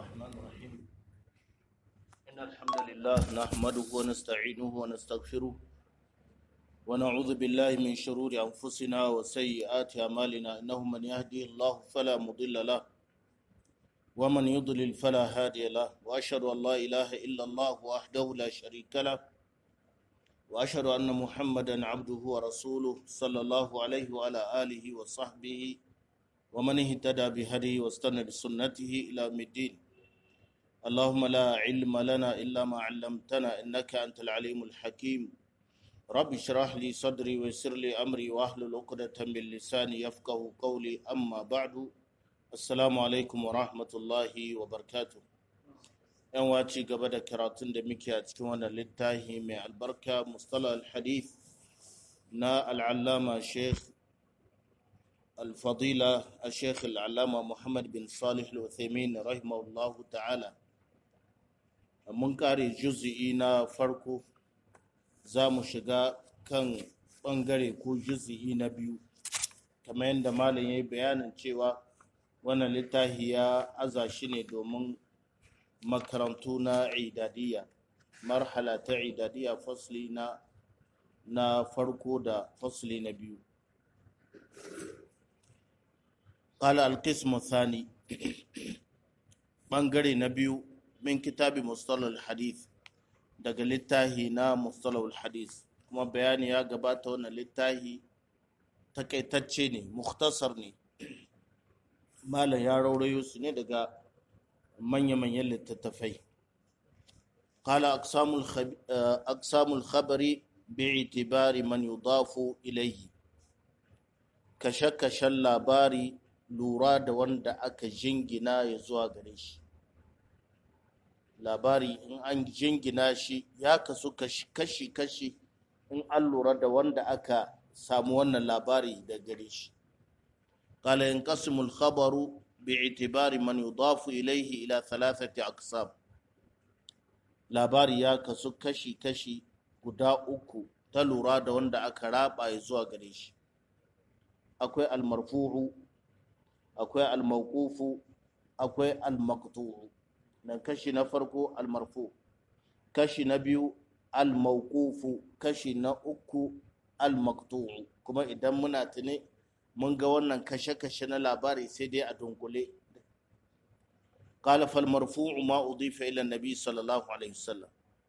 الرحمن الرحيم إن الحمد لله نحمده ونستعينه ونستغفره ونعوذ بالله من شرور أنفسنا وسيئات أعمالنا إنه من يهدي الله فلا مضل له ومن يضلل فلا هادي له وأشهد أن لا إله إلا الله وحده لا شريك له وأشهد أن محمدا عبده ورسوله صلى الله عليه وعلى آله وصحبه ومن اهتدى بهديه واستنى بسنته إلى يوم الدين اللهم لا علم لنا إلا ما علمتنا إنك أنت العليم الحكيم رب اشرح لي صدري ويسر لي أمري واحلل عقدة من لساني يفقه قولي أما بعد السلام عليكم ورحمة الله وبركاته yan waci gaba da karatun da muke a cikin wannan littafi mai albarka mustala al-hadith na al'allama sheikh الفضيلة الشيخ العلامة محمد بن صالح الوثيمين رحمه الله تعالى mun kare juzi'i na farko za mu shiga kan ɓangare ko juzi'i na biyu kamar yadda malam ya yi bayanin cewa wannan littafi ya aza shi ne domin makarantu na idadiyya marhala ta idadiyya fasli na na farko da fasli na biyu قال القسم الثاني bangare na biyu min kitabi mustalahul hadith daga littahi na mustalahul hadith kuma bayani ya gabata wannan littahi takaitacce ne mukhtasar ne malam ya raurayo su ne daga manya-manyan littattafai قال أقسام أقسام الخبر باعتبار من يضاف إليه kashe-kashen labari lura da wanda aka jingina ya zuwa gare shi labari in an jingina shi ya kasu kashi-kashi in an lura da wanda aka samu wannan labari da gare shi قال ينقسم الخبر باعتبار من يضاف إليه إلى ثلاثة أقسام labari ya kasu kashi-kashi guda uku ta lura da wanda aka raba ya zuwa gare shi akwai almarfu'u akwai almauqufu akwai almaqtu'u nan kashi na farko almarfu kashi na biyu almauqufu kashi na uku almaqtu'u kuma idan muna tuni mun ga wannan kashe-kashe na labari sai dai a dunkule قال فالمرفوع ما أضيف إلى النبي صلى الله عليه وسلم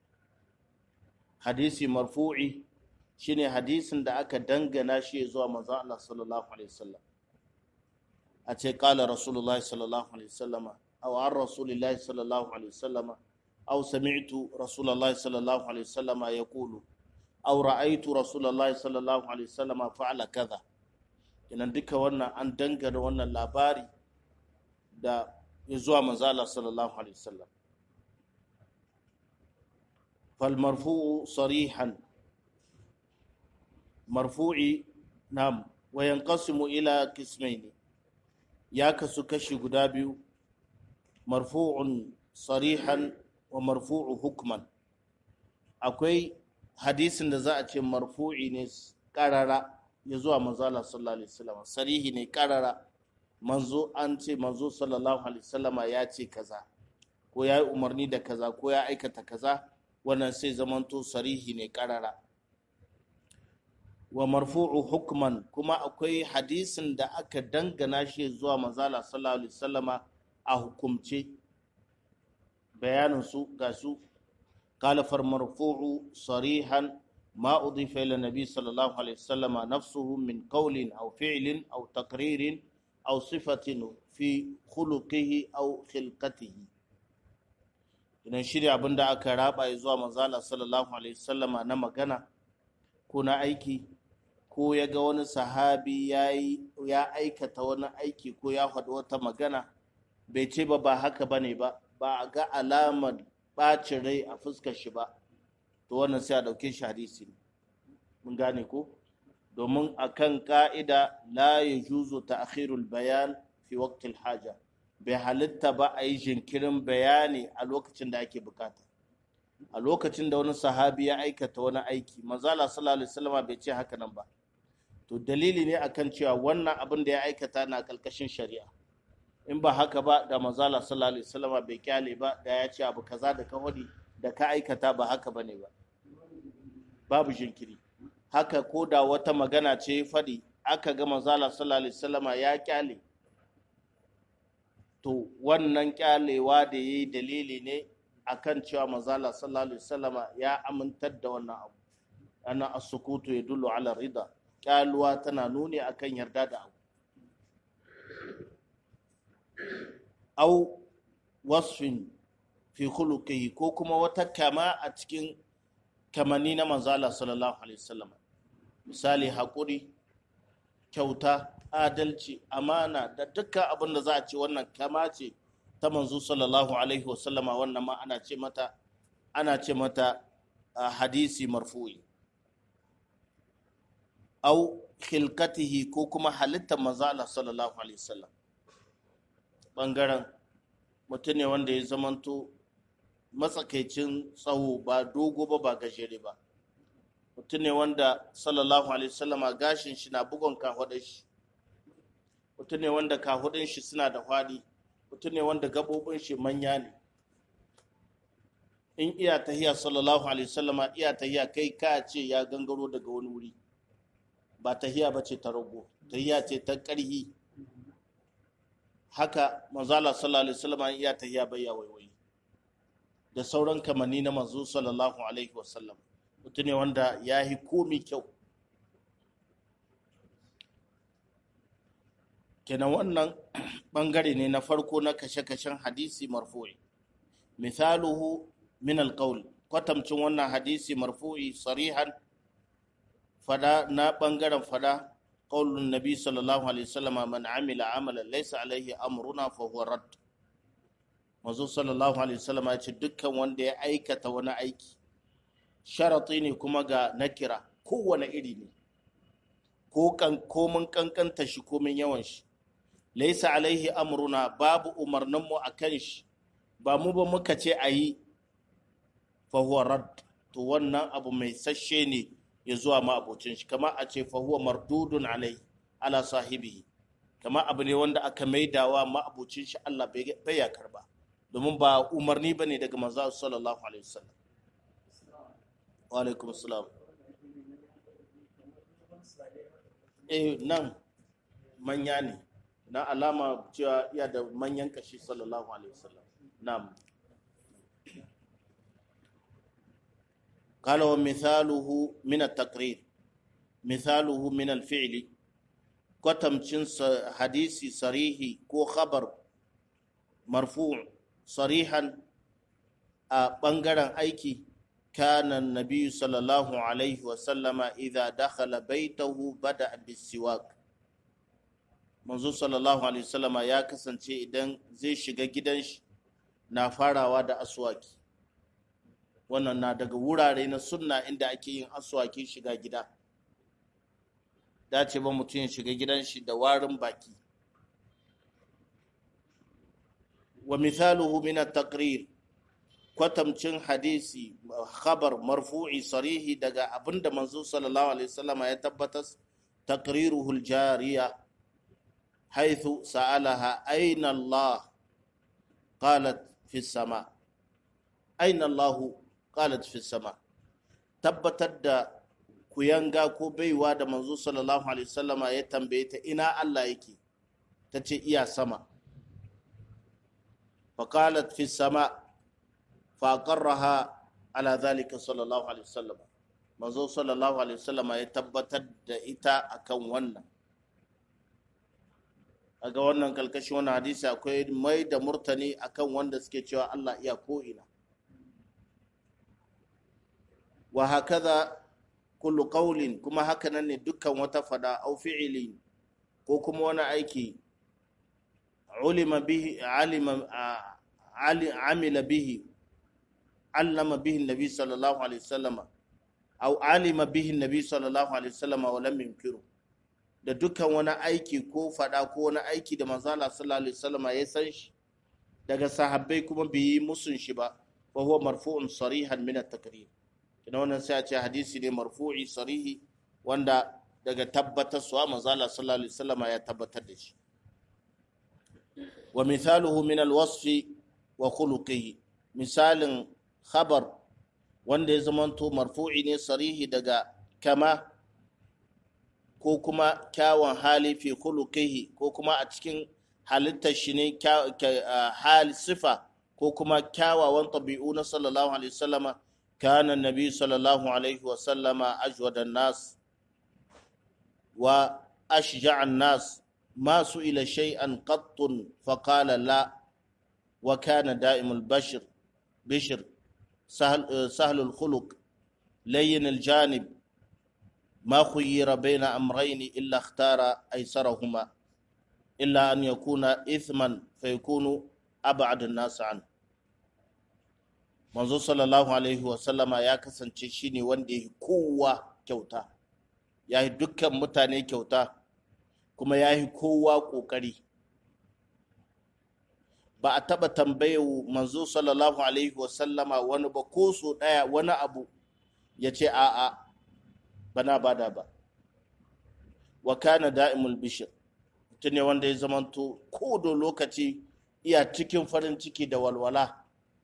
حديث مرفوعي shine hadisin da aka dangana shi zuwa manzo Allah sallallahu alaihi wasallam a ce kala rasulullahi sallallahu alaihi wasallam aw an rasulillahi sallallahu alaihi wasallam aw sami'tu rasulullahi sallallahu alaihi wasallam yaqulu aw ra'aytu rasulullahi sallallahu alaihi wasallam fa'ala kaza idan duka wannan an dangana wannan labari da ya zuwa manzo Allah sallallahu alaihi wasallam fal marfu'u sarihan marfu'i nam wa yanqasimu ila qismaini ya kasu kashi guda biyu marfu'un sarihan wa marfu'u hukman akwai hadisin da za a ce marfu'i ne karara ya zuwa manzo Allah sallallahu alaihi wasallam sarihi ne karara manzo an ce manzo sallallahu alaihi wasallam ya ce kaza ko ya yi umarni da kaza ko ya aikata kaza wannan sai zamanto sarihi ne karara wa marfu'u hukman kuma akwai hadisin da aka dangana shi zuwa manzala sallallahu alaihi wasallama a hukumce bayanin su ga su qala far marfu'u sarihan ma udifa ila nabi sallallahu alaihi wasallama nafsuhu min qawlin aw fi'lin aw taqririn aw sifatin fi khuluqihi aw khilqatihi idan shi abin da aka raba zuwa manzala sallallahu alaihi wasallama na magana ko na aiki ko ya ga wani sahabi ya aikata wani aiki ko ya faɗi wata magana bai ce ba ba haka ba ne ba ba a ga alamar ɓacin rai a fuskar shi ba to wannan sai a ɗauke shi hadisi ne mun gane ko domin akan ka'ida la ya juzo ta akhirul bayan fi waqtil haja bai halitta ba a yi jinkirin bayani a lokacin da ake bukata a lokacin da wani sahabi ya aikata wani aiki manzala sallallahu alaihi wasallam bai ce haka nan ba to dalili ne akan cewa wannan abin da ya aikata na kalkashin shari'a in ba haka ba da manzala sallallahu alaihi wasallama bai kyale ba da ya ce abu kaza da ka hudi da ka aikata ba haka bane ba babu jinkiri haka ko da wata magana ce faɗi aka ga manzala sallallahu alaihi wasallama ya kyale to wannan kyalewa da yayi dalili ne akan cewa manzala sallallahu alaihi wasallama ya amintar da wannan abu ana as-sukutu yadullu ala rida kyaluwa tana nuni akan yarda da abu au wasfin fi khuluqihi ko kuma wata kama a cikin kamanni na manzala sallallahu alaihi wasallam misali haƙuri kyauta adalci amana da dukkan abin da za a ce wannan kama ce ta manzo sallallahu alaihi wasallama wannan ma ana ce mata ana ce mata hadisi marfu'i au khilqatihi ko kuma halittar manzala sallallahu alaihi wasallam bangaren mutum ne wanda ya zamanto matsakaicin tsawo ba dogo ba ba gajere ba mutum ne wanda sallallahu alaihi wasallama gashin shi na bugon kahudin shi mutum ne wanda kahudin shi suna da hwadi mutum ne wanda gabobin shi manya ne in iya tahiya sallallahu alaihi wasallama iya tahiya kai ka ce ya gangaro daga wani wuri ba tahiya ba ce ta rago tahiya ce ta ƙarhi haka manzala sallallahu alaihi wasallam iya tahiya bayya waiwai da sauran kamanni na manzo sallallahu alaihi wasallam mutum ne wanda ya yi komi kyau kenan wannan bangare ne na farko na kashe-kashen hadisi marfu'i misaluhu min alqaul kwatamcin wannan hadisi marfu'i sarihan fada na bangaren fada قول النبي صلى الله عليه وسلم من عمل عملا ليس عليه امرنا فهو رد manzo sallallahu alaihi wasallam ya ce dukkan wanda ya aikata wani aiki sharati ne kuma ga nakira kowane iri ne ko kan komin kankanta shi komin yawan shi laisa alaihi amruna babu umarnin mu akan shi ba mu ba muka ce ayi fa huwa rad to wannan abu mai sashe ne ya zuwa ma abocin shi kama a ce fahuwa mardudun alai ala sahibihi kama abu ne wanda aka maidawa ma abocin shi Allah bai ya karba domin ba umarni bane daga manzo sallallahu alaihi wasallam wa alaikum assalam eh nan manya ne na alama cewa iya da manyan kashi sallallahu alaihi wasallam na'am قال ومثاله من التقرير مثاله من الفعل كتمچن حديثي صريحي كو خبر مرفوع صريحا بنغران ايكي كان النبي صلى الله عليه وسلم إذا دخل بيته بدأ بالسواك manzo sallallahu alaihi wasallama ya kasance idan zai shiga gidan shi na farawa da aswaki wannan na daga wurare na sunna inda ake yin aswaki shiga gida dace ba mutum ya shiga gidan shi da warin baki wa mithaluhu min at-taqrir kwatamcin hadisi khabar marfu'i sarihi daga abinda manzo sallallahu alaihi wasallam ya tabbatar taqriruhu al-jariya haythu sa'alaha ayna Allah qalat fi sama ayna Allah qalat fi sama tabbatar da kuyanga ko baiwa da manzo sallallahu alaihi wasallama ya tambaye ta ina Allah yake tace iya sama faqalat fi sama faqarraha ala zalika sallallahu alaihi wasallam manzo sallallahu alaihi wasallama ya tabbatar da ita akan wannan aga wannan kalkashi wannan hadisi akwai mai da murtani akan wanda suke cewa Allah iya ko ina wa hakaza kullu qawlin kuma haka nan ne dukkan wata fada au fi'ili ko kuma wani aiki ulima bihi alima amila bihi allama bihi nabi sallallahu alaihi wasallam au alima bihi nabi sallallahu alaihi wasallam wa lam yunkiru da dukkan wani aiki ko fada ko wani aiki da manzo Allah sallallahu alaihi wasallam ya san shi daga sahabbai kuma bai yi musun shi ba fa huwa marfu'un sarihan min at-takrir kina wannan sai a ce hadisi ne marfu'i sarihi wanda daga tabbatar suwa manzala sallallahu alaihi wasallam ya tabbatar da shi wa mithaluhu min alwasfi wa khuluqihi misalin khabar wanda ya zamanto marfu'i ne sarihi daga kama ko kuma kyawun hali fi khuluqihi ko kuma a cikin halittar shi ne hali sifa ko kuma kyawawan ɗabi'u na sallallahu alaihi wasallama kana nabi sallallahu alaihi wasallama ajwadan nas wa ashja'an nas ما سئل شيئا قط فقال لا وكان دائم البشر بشر سهل, سهل الخلق لين الجانب ما خير بين أمرين إلا اختار أيسرهما إلا أن يكون إثما فيكون أبعد الناس عنه manzo sallallahu alaihi wasallama ya kasance shine wanda ya kowa kyauta ya yi dukkan mutane kyauta kuma ya yi kowa ƙoƙari ba a taɓa tambayewa manzo sallallahu alaihi wasallama wani ba ko so ɗaya wani abu ya ce a'a bana bada ba wa kana da'imul bishir mutum ne wanda ya zamanto ko da lokaci iya cikin farin ciki da walwala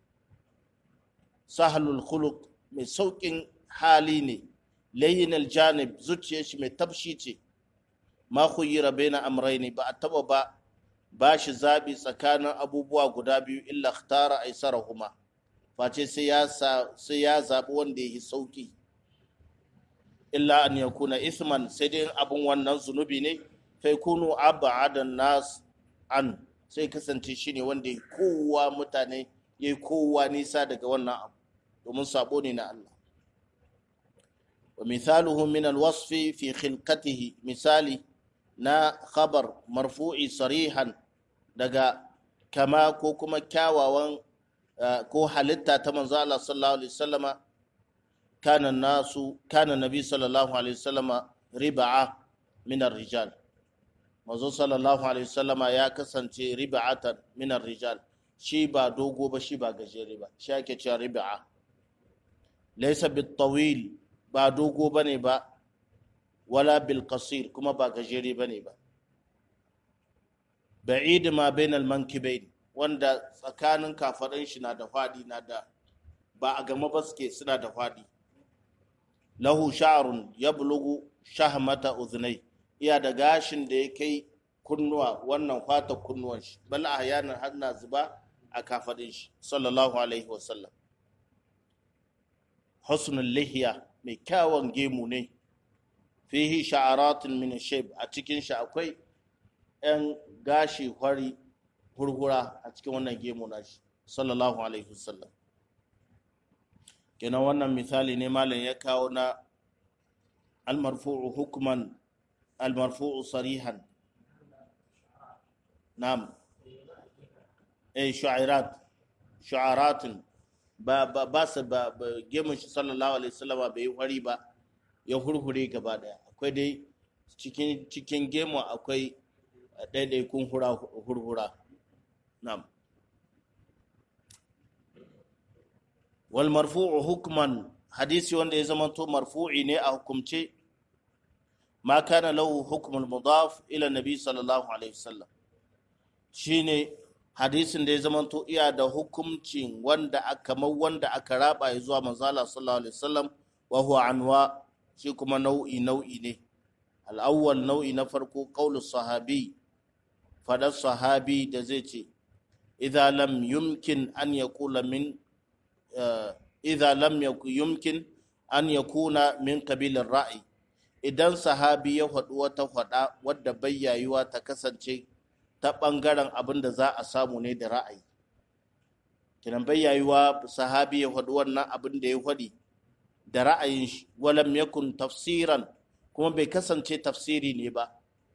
sahalul khuluq mai sauƙin hali ne layin janib zuciyar shi mai tafshi ce ma khuyira baina amrayni ba a taba ba ba shi zabi tsakanin abubuwa guda biyu illa ikhtara aisarahuma face sai ya sai ya zabi wanda yake sauki illa an yakuna isman sai dai abun wannan zunubi ne fa yakunu abadan nas an sai kasance shine wanda ya kowa mutane yayi kowa nisa daga wannan abu domin sabo ne na Allah wa mithaluhu min alwasfi fi khilqatihi misali na khabar marfu'i sarihan daga kama ko kuma kyawawan ko halitta ta manzo Allah sallallahu alaihi wasallama kana nasu kana nabi sallallahu alaihi wasallama riba'a min rijal manzo sallallahu alaihi wasallama ya kasance riba'atan min rijal shi ba dogo ba shi ba gajere ba shi ake cewa riba'a laysa bit tawil ba dogo bane ba wala bil qasir kuma ba gajere bane ba ba'id ma bainal mankibain wanda tsakanin kafaɗan shi na da fadi na da ba a gama ba suke suna da fadi lahu sha'run yablugu shahmata udhnai iya da gashin da ya kai kunnuwa wannan fata kunnuwan shi bal ahyanan har na zuba a kafaɗin shi sallallahu alaihi wasallam husnul lihiya mai kyawun gemu ne fihi sha'aratin min shayb a cikin shi akwai yan gashi hwari hurhura a cikin wannan gemu nashi sallallahu alaihi wasallam kenan wannan misali ne malam ya kawo na almarfu'u hukman almarfu'u sarihan nam eh shu'airat shu'aratin ba ba ba su ba gemun shi sallallahu alaihi wasallam bai yi hwari ba ya hurhure gaba daya akwai dai cikin cikin gemu akwai ɗaiɗaikun hurhura na'am wal marfu'u hukman hadisi wanda ya zamanto marfu'i ne a hukumce ma kana lahu hukmul mudaf ila nabi sallallahu alaihi wasallam shine hadisin da ya zamanto iya da hukumcin wanda aka kamar wanda aka raba ya zuwa manzala sallallahu alaihi wasallam wa huwa anwa shi kuma nau'i nau'i ne al'awwal nau'i na farko qaulu sahabi fadar sahabi da zai ce idza lam yumkin an yaqula min idza lam yumkin an yakuna min qabilir ra'i idan sahabi ya faɗi wata faɗa wadda bayyayuwa ta kasance ta ɓangaren abin da za a samu ne da ra'ayi kinan bayyayuwa sahabi ya faɗi wannan abin da ya faɗi da ra'ayin shi walam yakun tafsiran kuma bai kasance tafsiri ne ba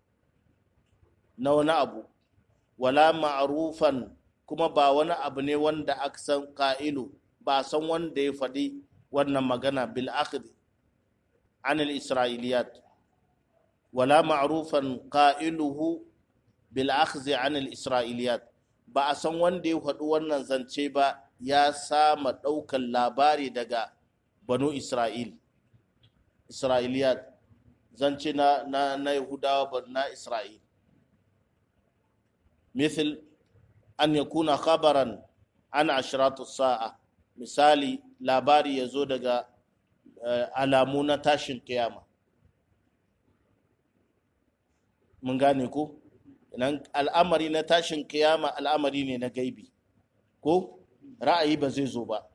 na wani abu wala ma'rufan kuma ba wani abu ne wanda aka san ƙa'ilu ba san wanda ya faɗi wannan magana bil akhd an al isra'iliyat wala ma'rufan qa'iluhu bil akhd an al isra'iliyat ba a san wanda ya faɗi wannan zance ba ya sama ɗaukan labari daga banu isra'il isra'iliyat zance na na na yahudawa na isra'il مثل an yakuna khabaran an ashratu sa'a misali labari ya zo daga alamu na tashin kiyama mun gane ko idan al'amari na tashin kiyama al'amari ne na gaibi ko ra'ayi ba zai zo ba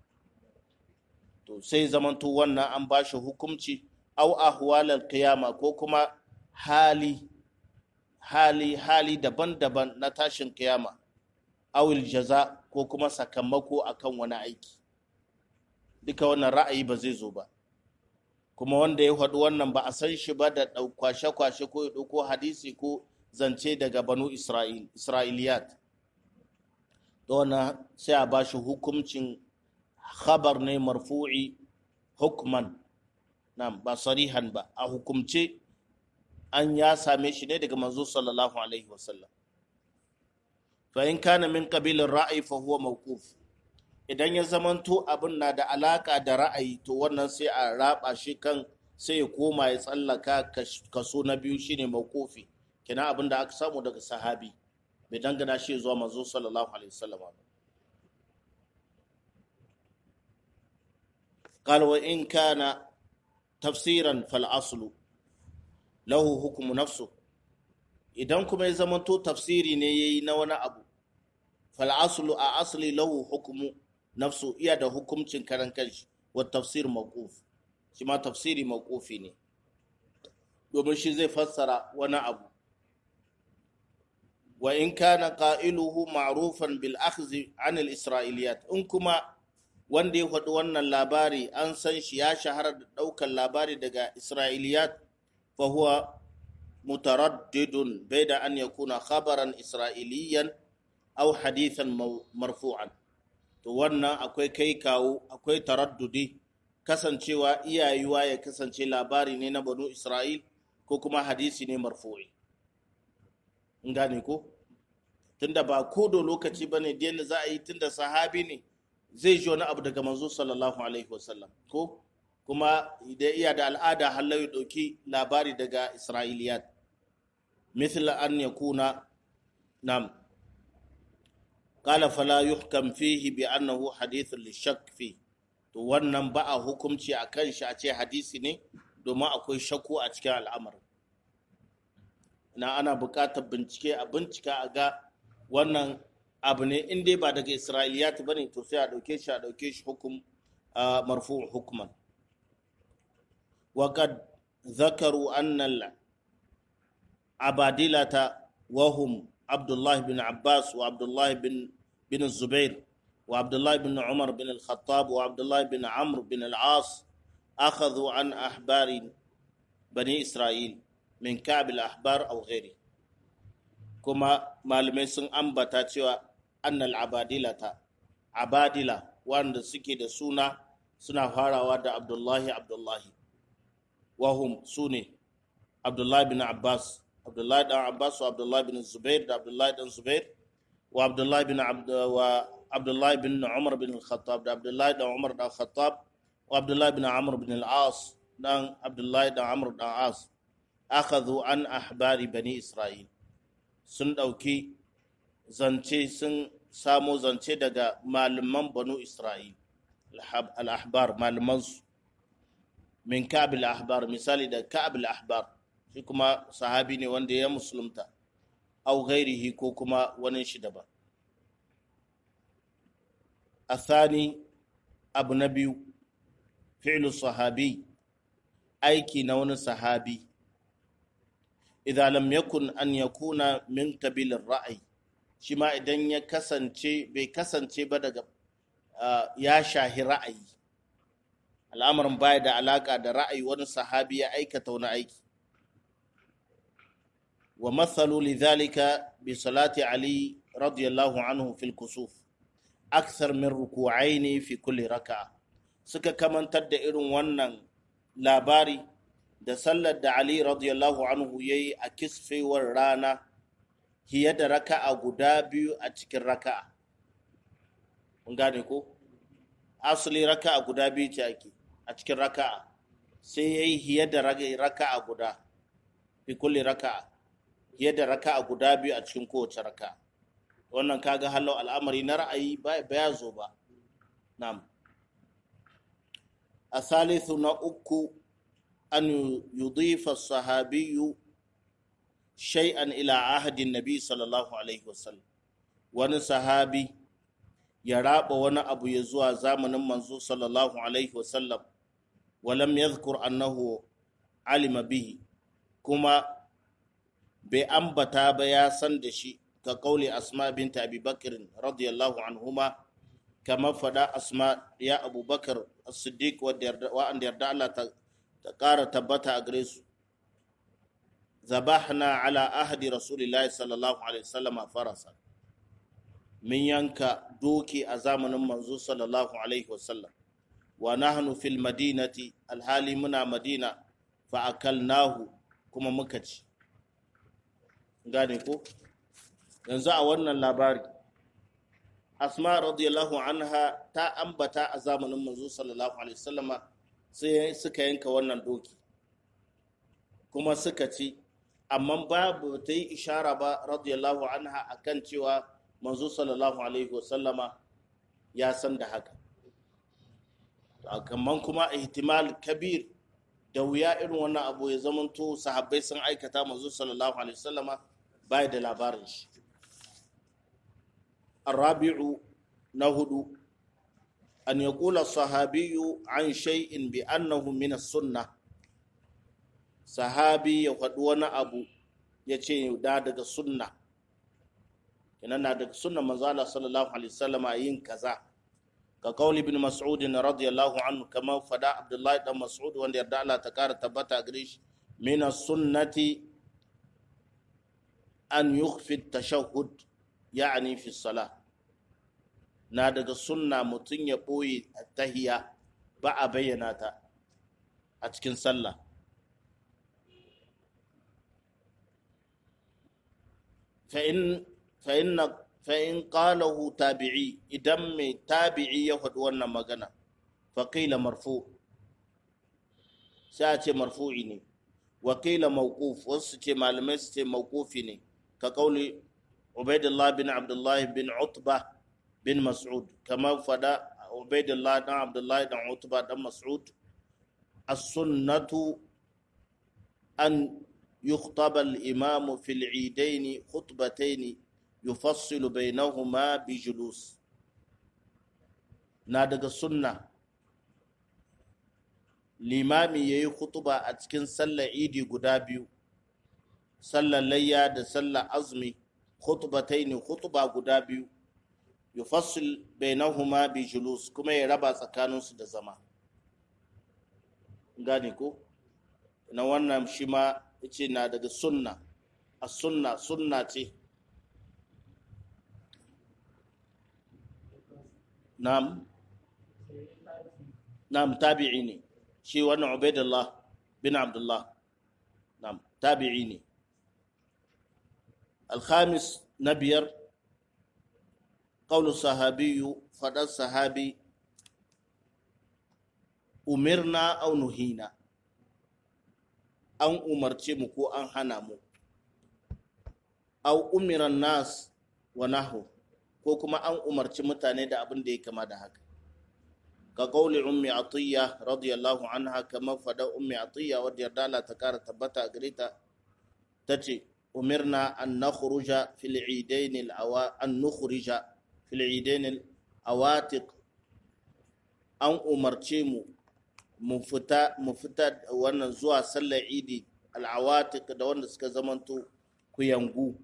to sai zamanto wannan an ba shi hukumci au ahwalar kiyama ko kuma hali hali hali daban-daban na tashin kiyama awil jaza ko kuma sakamako akan wani aiki duka wannan ra'ayi ba zai zo ba kuma wanda ya faɗi wannan ba a san shi ba da kwashe-kwashe ko ya ɗauko hadisi ko zance daga banu Isra'il, isra'iliyat da wannan sai a ba shi hukumcin khabar ne marfu'i hukman nan ba sarihan ba a hukumce an ya same shi ne daga manzo sallallahu alaihi wasallam fa in kana min qabilin ra'ayi fa huwa mawquf idan ya zamanto abin na da alaka da ra'ayi to wannan sai a raba shi kan sai ya koma ya tsallaka kaso na biyu shine mawqufi kina abin da aka samu daga sahabi bai dangana shi zuwa manzo sallallahu alaihi wasallam قال وإن كان تفسيرا فالأصل له حكم نفسه idan kuma ya zamanto tafsiri ne ya yi na wani abu fal'asulu a asali lahu hukumu nafsu iya da hukumcin karan kanshi wa tafsir mawquf shi ma tafsiri mawqufi ne domin shi zai fassara wani abu wa in kana qailuhu ma'rufan bil akhdhi an al isra'iliyat in kuma wanda ya faɗi wannan labari an san shi ya shahara da ɗaukar labari daga isra'iliyat fa huwa mutaraddidun bai da an yakuna khabaran isra'iliyan au hadithan marfu'an to wannan akwai kai kawo akwai taraddudi kasancewa iyayuwa ya kasance labari ne na banu isra'il ko kuma hadisi ne marfu'i in gane ko tunda ba ko da lokaci ba ne da za a yi tunda sahabi ne zai ji wani abu daga manzo sallallahu alaihi wasallam ko kuma da iya da al'ada halau ya ɗauki labari daga isra'iliyat مثل أن يكون نعم قال فلا يحكم فيه بأنه حديث للشك فيه to wannan ba a hukumci a kan shi a ce hadisi ne domin akwai shakku a cikin al'amarin na ana buƙatar bincike a bincika a ga wannan abu ne in dai ba daga isra'iliyat ba ne to sai a ɗauke shi a ɗauke shi hukum marfu hukuman وقد ذكروا أن العبادلة وهم عبد الله بن عباس وعبد الله بن بن الزبير وعبد الله بن عمر بن الخطاب وعبد الله بن عمرو بن العاص أخذوا عن أحبار بني إسرائيل من كعب الأحبار أو غيره كما malamai sun ambata cewa annal abadilata abadila wanda suke da suna suna farawa da abdullahi abdullahi wahum su ne abdullahi bin abbas abdullahi dan abbas wa abdullahi bin zubair da abdullahi dan zubair wa abdullahi bin wa abdullahi bin umar bin al-khattab da abdullahi dan umar dan khattab wa abdullahi bin amr bin al-as dan abdullahi dan amr dan as akhadhu an ahbari bani isra'il sun dauki zance sun samo zance daga malaman banu isra'il al-ahbar malaman su min ka'ab al-ahbar misali da ka'ab al-ahbar shi kuma sahabi ne wanda ya musulunta au ghairihi ko kuma wani shi daban athani abu na biyu fi'lu sahabi aiki na wani sahabi idza lam yakun an yakuna min qabilir ra'ayi shi ma idan ya kasance bai kasance ba daga ya shahi ra'ayi al'amarin baya da alaka da ra'ayi wani sahabi ya aikata wani aiki wa mathalu lidhalika bi salati ali radiyallahu anhu fil kusuf akthar min ruku'aini fi kulli raka'a suka kamantar da irin wannan labari da sallar da ali radiyallahu anhu yayi a kisfewar rana hiye da raka'a guda biyu a cikin raka'a mun gane ko asali raka'a guda biyu ce ake a cikin raka'a sai ya yi hiye da raka'a guda fi kulli raka'a hiye da raka'a guda biyu a cikin kowace raka'a wannan kaga halau al'amari na ra'ayi ba ya zo ba na'am a salisu na uku an yudifa sahabiyu shay'an ila ahadin nabi sallallahu alaihi wasallam wani sahabi ya raba wani abu ya zuwa zamanin manzo sallallahu alaihi wasallam walam yadhkur annahu alima bihi kuma bai ambata ba ya san da shi ka kauli asma binta abi bakr radiyallahu anhuma kamar fada asma ya abubakar as-siddiq wa'anda yarda Allah ta kara tabbata a gare su zabahna ala ahdi rasulillahi sallallahu alaihi wasallam farasa min yanka doki a zamanin manzo sallallahu alaihi wasallam wa nahnu fil madinati alhali muna madina fa akalnahu kuma muka ci gane ko yanzu a wannan labari asma radiyallahu anha ta ambata a zamanin manzo sallallahu alaihi wasallama sai suka yanka wannan doki kuma suka ci amma babu ta yi ishara ba radiyallahu anha akan cewa manzo sallallahu alaihi wasallama ya san da haka kamar kuma ihtimal kabir da wuya irin wannan abu ya zamanto sahabbai sun aikata manzo sallallahu alaihi wasallama bai da labarin shi الرابع نهدو أن يقول الصحابي عن شيء بأنه من السنة صحابي يقدونا أبو يتشي دادك السنة إننا دك السنة مزالة صلى الله عليه وسلم أين كذا كقول ابن مسعود رضي الله عنه كما فدا عبد الله بن مسعود وان يرد الله تكار تبتا غريش من السنة أن يخفي التشهد يعني في الصلاة na daga sunna mutum ya ɓoye tahiya ba a bayyana ta a cikin sallah fa'in ƙalahu tabi'i idan mai tabi'i ya faɗi wannan magana faƙila marfu sai a ce marfu'i ne wakila mawquf wasu ce malamai su ce mawqufi ne ka kauli ubaidullah bin abdullahi bin utba bin mas'ud kamar fada ubaidullah dan abdullahi dan utba dan mas'ud as-sunnatu an يخطب الإمام في العيدين خطبتين يفصل بينهما بجلوس نادق السنة limami ya yi khutuba a cikin sallar idi guda biyu sallar layya da sallar azumi khutbatai ne khutuba guda biyu yufassil bainahuma bi julus kuma ya raba tsakaninsu da zama gane ko na wannan shi ma yace na daga sunna a sunna sunna ce nam nam tabi'i ne shi wannan ubaidullah bin abdullah nam tabi'i ne alhamis na biyar قول الصحابي فدى الصحابي umirna au nuhina an umarce mu ko an hana mu au umiran nas wa nahu ko kuma an umarci mutane da abin da ya kama da haka ka kauli ummi atiyya radiyallahu anha kamar fada ummi atiyya wadda yarda Allah ta kara tabbata a gare ta tace umirna an nakhruja fil idain al awa an nukhrija fil idain al awatiq an umarce mu mu fita mu fita wannan zuwa sallar idi al'awatik da wanda suka zamanto kuyangu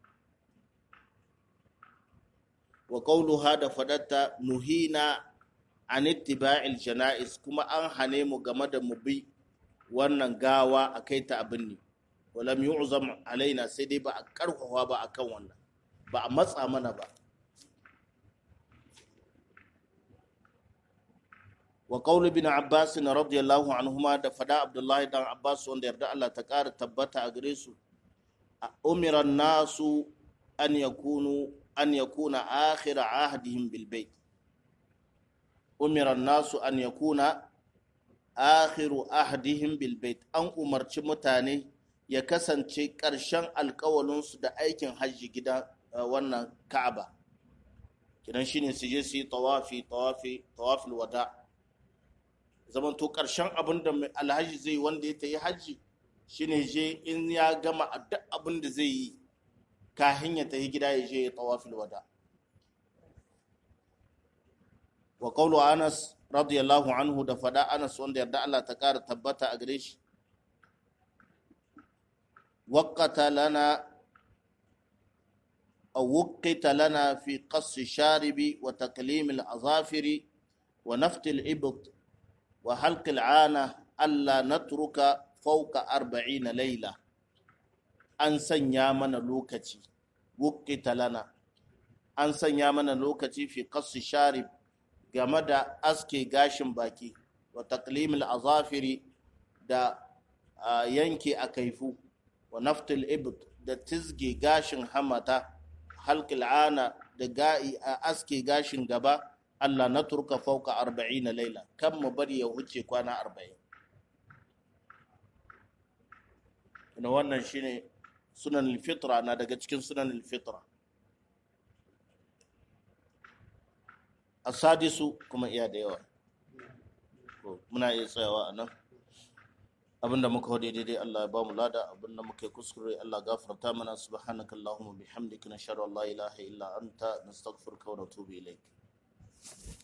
wa qawluha da fadatta nuhina an ittiba'il janaiz kuma an hane mu game da mu bi wannan gawa a kai ta abin ne walam yu'zam alaina sai dai ba a karfafa ba akan wannan ba a matsa mana ba wa qaul ibn abbas radiyallahu anhuma da fada abdullahi dan abbas wanda yarda Allah ta kara tabbata a gare su umira nasu an yakunu an yakuna akhir ahdihim bil bait umira nasu an yakuna akhiru ahdihim bil bait an umarci mutane ya kasance ƙarshen alƙawalinsu da aikin hajji gida wannan ka'aba kidan shine su je su yi tawafi tawafi tawafil wada zaman to karshen abin da alhaji zai wanda ya tayi haji shine je in ya gama duk abin da zai yi kahin ya tayi gida ya je tawafil wada wa qawlu anas radiyallahu anhu da fada anas wanda yarda Allah ta kara tabbata a gare shi waqata lana أو وقت لنا في قص الشارب وتكليم الأظافر ونفت الإبط وحلق العانة ألا نترك فوق أربعين ليلة أن سنيا من لوكتي وقت لنا أن سنيا من لوكتي في قص الشارب game da aske gashin baki wa taklimil azafiri da yanke a kaifu wa naftul ibd da tizge gashin hamata halkil ana da ga'i a aske gashin gaba Allah na turka fauka arba'in na laila kan mu bari ya wuce kwana arba'in ina wannan shine sunan fitra na daga cikin sunan fitra asadisu kuma iya da yawa muna iya tsayawa a nan abinda muka hode daidai Allah ya bamu lada abinda muka yi kuskure Allah gafarta mana subhanaka allahumma bihamdika nashhadu an la ilaha illa anta nastaghfiruka wa natubu ilaik